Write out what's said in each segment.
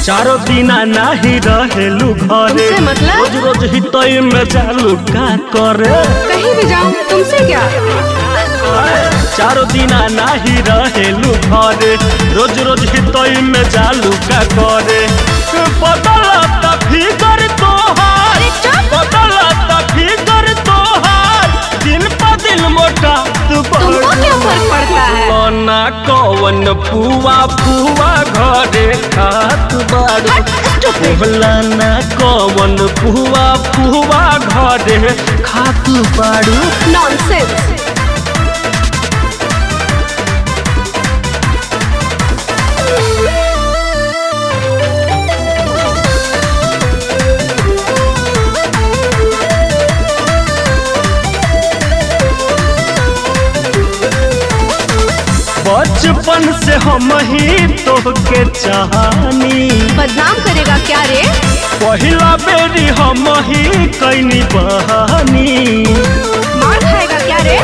चारो दिना नाही रहेलू घरे तुमसे मतलब? रोज रोज ही तई में चालू का करे कहीं भी जाऊं तुमसे क्या चारो दिना नाही रहेलू घरे रोज रोज ही तई में चालू का करे बदलता फिगर तोहार अरे चुप बदलता फिगर तोहार दिन पर दिन मोटा तू तुमको क्या फर्क पड़ता है ना कौन पुआ पुआ घरे खात बारू हट, stupid. बोला ना कौन पुआ पुआ घरे खात बारू नॉनसेंस बचपन से हम ही तोहके चाहनी बदनाम करेगा क्या रे पहिला बेरी हम ही कैनी बहानी मार खाएगा क्या रे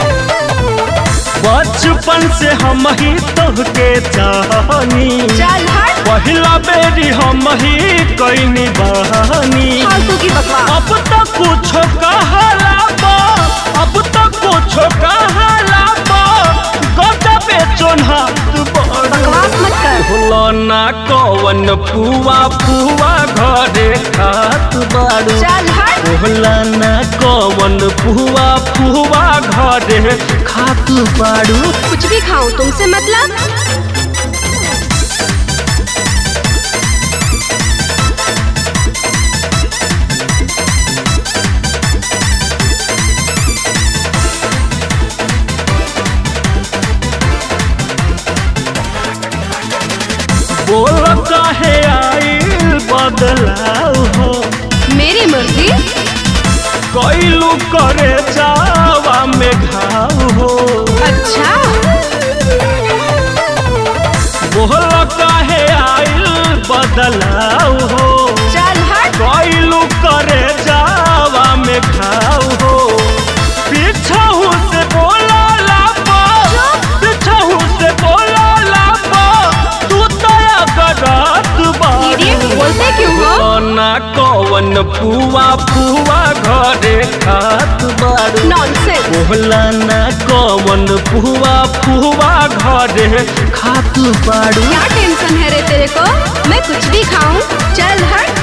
बचपन से हम ही तोहके चाहनी चल हट पहिला बेरी हम ही कैनी बहानी फालतू की बकवास अब तक कुछ कहला बा अब तक कुछ कहला बा गजबे चोन्हा तू बड़ा बकवास मत कर भुलना कौन पुआ पुआ घरे खात बारू चल हट भुलना कौन पुआ पुआ घरे खात बारू कुछ भी खाऊं तुमसे मतलब बोल काहे आइल बदलाव हो मेरी मर्जी कैलू करे जावा में घाव हो अच्छा बोल काहे आइल बदलाव हो चल हट कैलू करे जावा में घाव हो पीछाहू से बोला लापा पीछाहू से बोला लापा तू तया करत इडियट बोलते क्यों हो ना कौन पुआ पुआ घरे खात बारू नॉनसेंस बोला ना कौन पुआ पुआ घरे खात बारू क्या टेंशन है रे तेरे को मैं कुछ भी खाऊं चल हट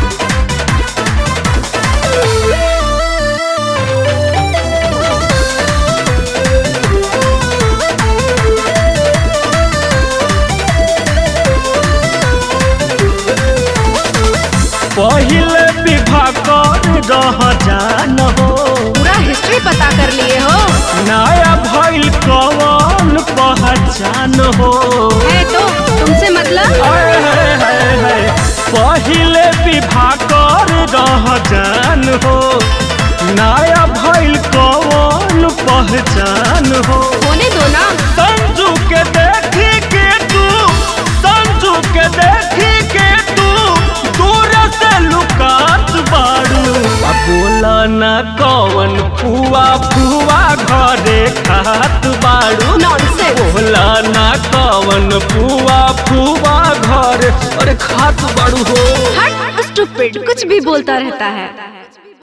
पहिले विवाह कर रह जान हो पूरा हिस्ट्री पता कर लिए हो नया भइल कौन पहचान हो है तो तुमसे मतलब हाय, हाय, हाय, हाय। पहिले विवाह कर रह जान हो नया भइल कौन पहचान हो होने दो ना संजू के देखी के तू संजू के देखी के तू दूर से लुकात बाड़ू आ बोला ना कौन पुआ पुआ घरे खात बाड़ू नॉनसेंस बोला ना कौन पुआ पुआ घर अरे खात बाड़ू हो हट स्टूपिड कुछ भी बोलता रहता है